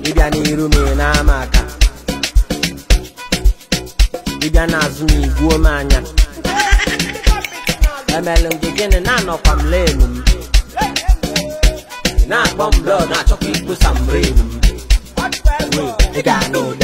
ịbịa n'iru m ị na-ama aka ịbịa n'azụ m igbuo m anya emelu nke gịnị na-anọkwa m lenu m ị na-akpọ m blọd na-achọkwa ikposa m brenu m ị ga-anụ ụda